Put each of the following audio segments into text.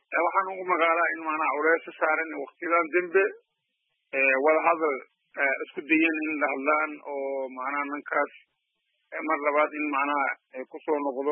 waxaan ugu magaalaa in maanaa culeesa saaran waktiyadan dembe wadahadal isku dayen in la hadlaan oo macnaha ninkaas mar labaad in macnaha kusoo noqdo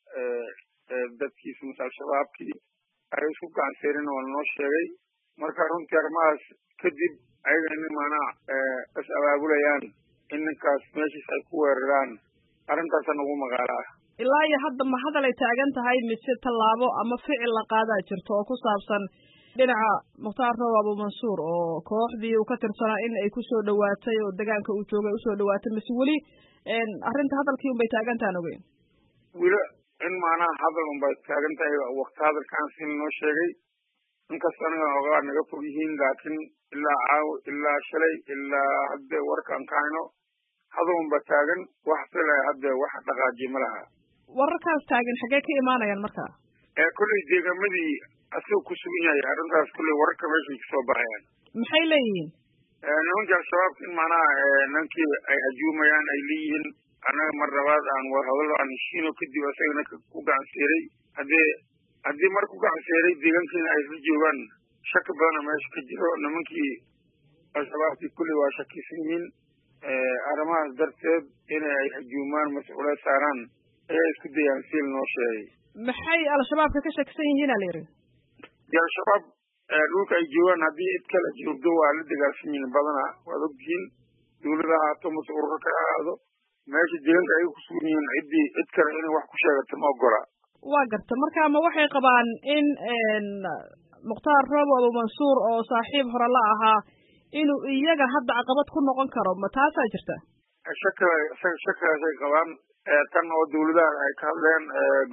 dadkiisa mase al-shabaabkii ay isku gacanseerin waa lanoo sheegay marka runtii arrimahaas kadib ayaga in macnaha is abaabulayaan in ninkaas meeshiis ay ku weeraraan arrintaasaan ugu magaalaa ilaa iyo hadda ma hadal ay taagan tahay mise tallaabo ama ficil la qaadaa jirto oo ku saabsan dhinaca mukhtaar roob abu mansuur oo kooxdii uu ka tirsanaa in ay kusoo dhawaatay oo degaanka uu joogay usoo dhawaatay mise weli arrinta hadalkii unbay taagan tahan ogeyn weli in macnaha hadal unbay taagan tahay wakti hadalkaan si noo sheegay inkasta aniga ogaa naga fog yihiin laakiin ilaa caaw ilaa shalay ilaa hadde warkaan ka hayno hadal unba taagan wax fila hadde wax dhaqaajiye ma laha wararkaas taagan xaggee ka imaanayaan marka kolley deegamadii asagoo ku sugan yahay arrintaas kolley wararka meeshay kasoo baxayaan maxay leeyihiin nimankii al-shabaabka in macnaha ninkii ay hajuumayaan ay leeyihiin annaga mar labaad aan war hadallo aan heshiino kadib asagana ku gacanseeray haddee haddii mar ku gacanseeray deegaankiina ay isla joogaan shaki badana meesha ka jiro nimankii al-shabaabkii kolley waa shakisan yihiin arrimahaas darteed in ay hajuumaan mase culeys saaraan ayaa isku dayaan si lanoo sheegay maxay al-shabaabka ka shakisan yihiin a la yidhi de al-shabaab dhulka ay joogaan haddii cid kale joogdo waa la dagaalsan yihiin badana waad ogtihiin dawlada ahaato mase ururo ka ahaado meesha deegaanka ay kusugan yihiin ciddii cid kale inay wax ku sheegato ma ogola waa garta marka ma waxay qabaan in mukhtaar roobo abu mansuur oo saaxiib hore la ahaa inuu iyaga hadda caqabad ku noqon karo ma taasaa jirta shaka shakigaasay qabaan tan oo dawladaha ay ka hadleen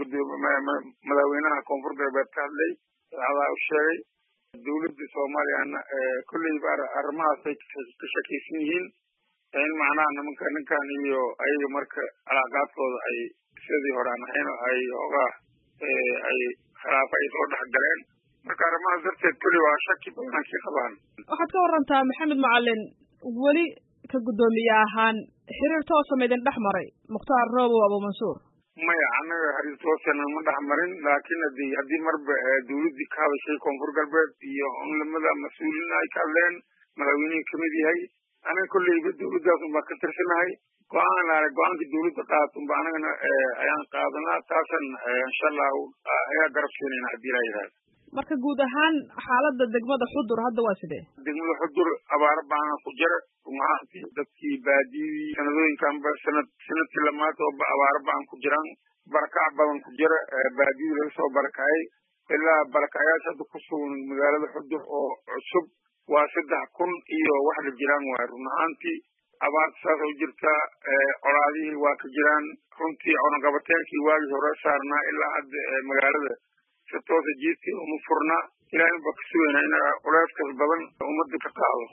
madaxweynaha koonfur galbeed ka hadlay adaa u sheegay dawladda soomaaliyana kolleyba arrimahaasay ka shakaysan yihiin in macnaha nimanka ninkan iyo ayaga marka calaaqaadkooda ay sidii hore aan ahayn ay ogaa ay khilaafa ay soo dhex galeen marka arrimahaas darteed kolley waa shaki badan kii qabaan waxaad ka warantaa maxamed macalin weli ka guddoomiye ahaan xiriir toosama idin dhex maray mukhtaar roobow abu mansuur maya annaga xiriir toosana ma dhex marin laakiin hadi haddii marba dawladdii ka hadashay koonfur galbeed iyo unlamada mas-uuliin ay ka hadleen madaxweynihii kamid yahay anaga kolleyba dawladdaas unbaa ka tirsanahay go-aan laale go-aankii dawladda qaat unba anagana ayaan qaadanaa taasan insha allahu ayaa garab siinayna haddii laa yidhahda marka guud ahaan xaaladda degmada xudur hadda waa sidee degmada xudur abaaro baana ku jira rumahaantii dadkii baadiyadii sanadooyinkanba sanad sanadkii lamaad oo abaaro baan ku jiraan barakac badan ku jira baadiyadii laga soo barakacay ilaa barakacayaasha hadda ku sugan magaalada xudur oo cusub waa saddex kun iyo wax la jiraan waay run ahaantii abaarta saas oo jirtaa colaadihii waa ka jiraan runtii cunaqabateenkii waagii hore saarnaa ilaa hadda magaalada si toosa jiidkii uma furna ilaahin baa ka sugaynaa in culeyskaas badan ummadda ka qaado